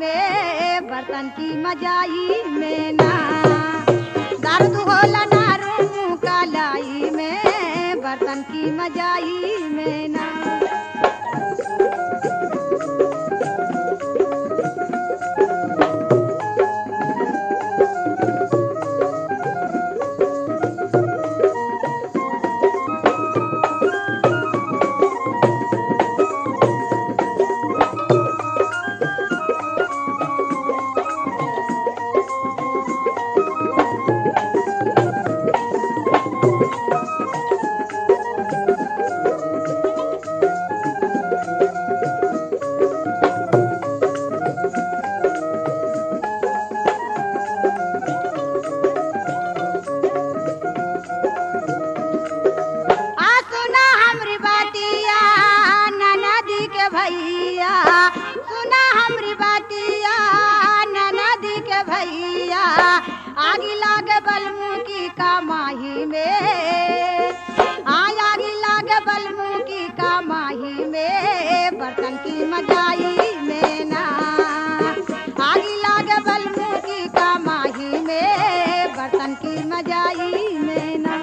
में बर्तन की मजाई में ना दर्द होला ना रूम कलाई में बर्तन की मजाई में ना आ सुना हमरी बातिया ननदी के भैया सुना हमरी बातिया ननदी के भैया आगी लागे बलमुखी का माही में आय आगी लागे बलमुखी का माही में बर्तन की मजाई में ना आगी लागे बलमुखी का माही में बर्तन की मजाई में ना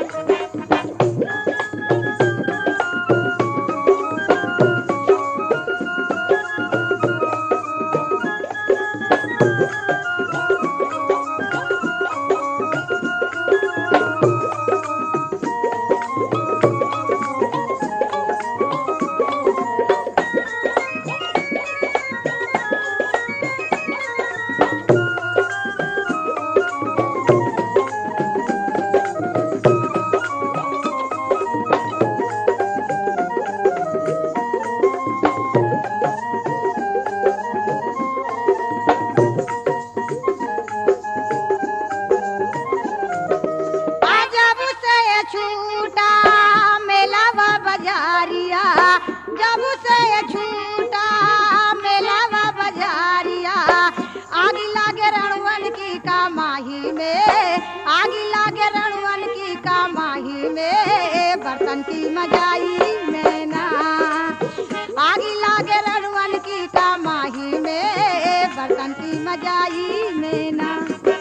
जब से छूटा मेलावा बजारिया जब से छूटा मेलावा बजारिया आगी लागे रणवन की कामाही में आगी लागे रणवन की कामाही में बर्तन की मजाई में ना आगी लागे रणवन की कामाही में बर्तन की मजाई में ना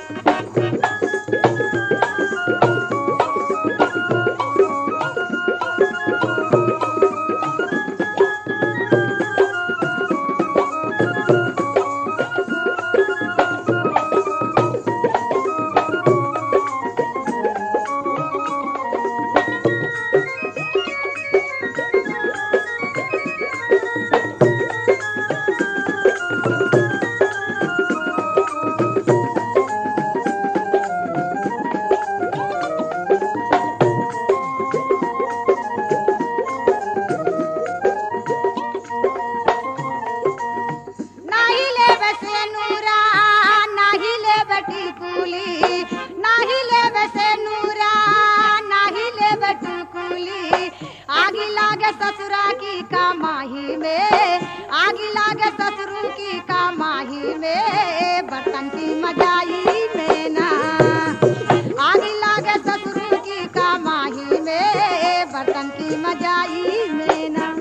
नाही ले बसे नूरा नाही ले बटी कुली नाही ले बसे नूरा नाही ले बटी कुली आगी लागे ससुरा की कामाही में आगी लागे ससुरू की कामाही में बर्तन की मजाई में ना आगी लागे ससुरू की कामाही में बर्तन की मजाई में ना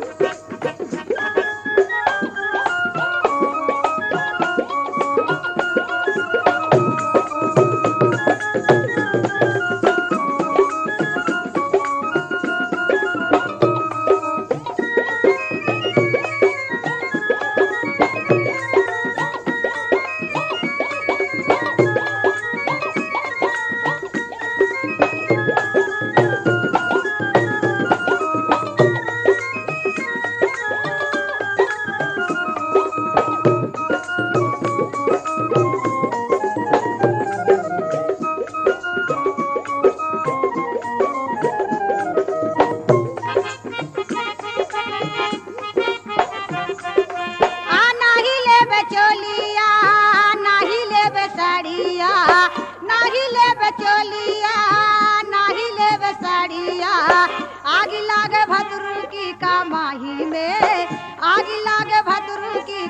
आ नाही लेबे चोलिया नाही लेबे साड़िया नाही लेबे चोलिया नाही लेबे साड़िया आग लागे भदरू की कामाही में आग लागे भदरू की